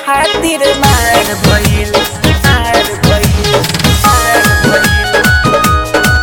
खातिर मार भइल मार भइल मार भइल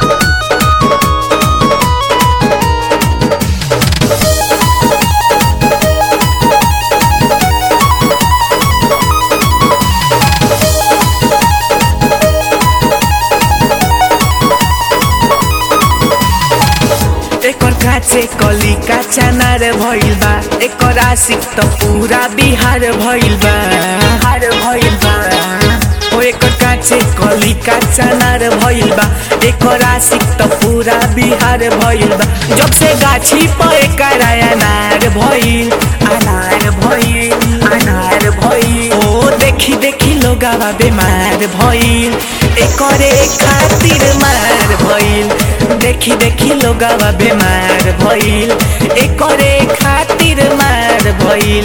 एकर काचे कली काचा नार भइल बा एकर आशिक त पूरा बिहार भइल बा हार भइल बा ओ एकर काचे कली काचा नार भइल बा एकर आशिक त पूरा बिहार भइल बा जब से गाछी पर एकर अनार भइल अनार भइल अनार भइल ओ देखी देखी लोगावा बेमार भइल एकरे खातिर मार भइल देखी देखी लोगावा बेमार भइल एकरे खातिर मार भइल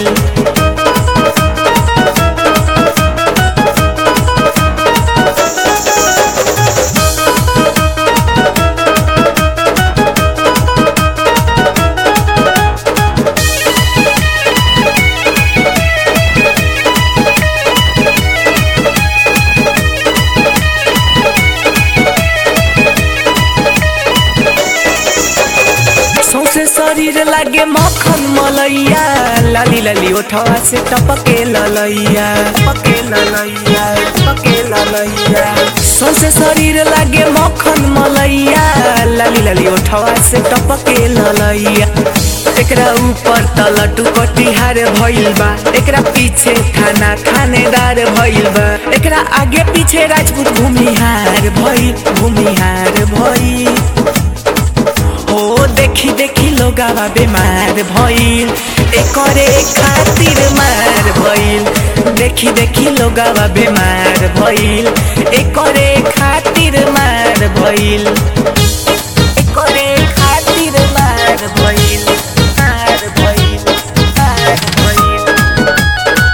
सौसे शरीर लागे मक्खन मलैया लाली लाली ओठवा से टपके ललैया टपके ललैया टपके ललैया सौसे शरीर लागे मक्खन मलैया लाली लाली ओठवा से टपके ललैया एकरा ऊपर तलटू कटिहार भइल बा एकरा पीछे थाना थानेदार भइल बा एकरा आगे पीछे राजपूत भूमिहार भइल भूमिहार भइल हो देखी देखी लोगावा बेमार भइल एकरे खातिर मार भइल देखी देखी लोगावा बेमार भइल एकरे खातिर मार भइल एकरे खातिर मार भइल मार भइल मार भइल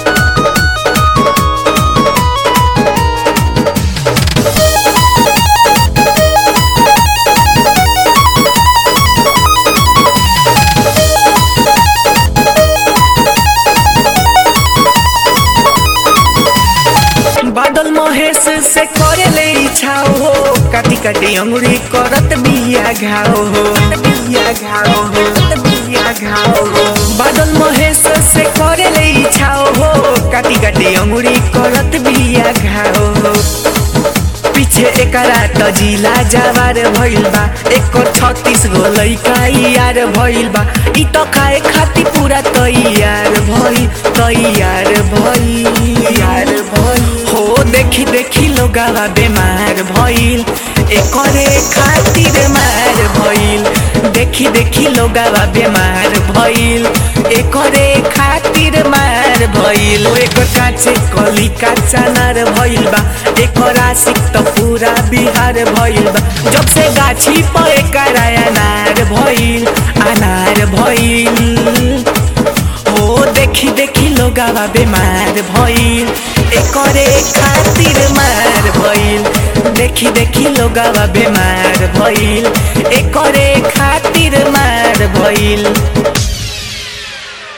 बादल महेश से करे ले इच्छा हो काटी काटी अंगुरी करत बिया घाव हो बिया घाव हो बिया घाव हो बादल महेश से करे ले इच्छा हो काटी काटी अंगुरी करत बिया घाव हो पीछे एकरा त जिला जवार भइल बा एकर छत्तीस गो लैका यार भइल बा इ त खाए खाती पूरा तैयार भइल तैयार भइल यार भइल हो देखी देखी लोगावा बेमार भइल एकरे खातिर मार भइल देखी देखी लोगावा बेमार भइल एकरे खातिर मार भइल ओ एकर काचे कली काचा नार भइल बा एकर आशिक त पूरा बिहार भइल बा जब से गाछी पर एकर अनार भइल अनार भइल हो देखी देखी लोगावा बेमार भइल एकरे खातिर मार भइल देखी देखी लोगावा बेमार भइल एकरे खातिर मार भइल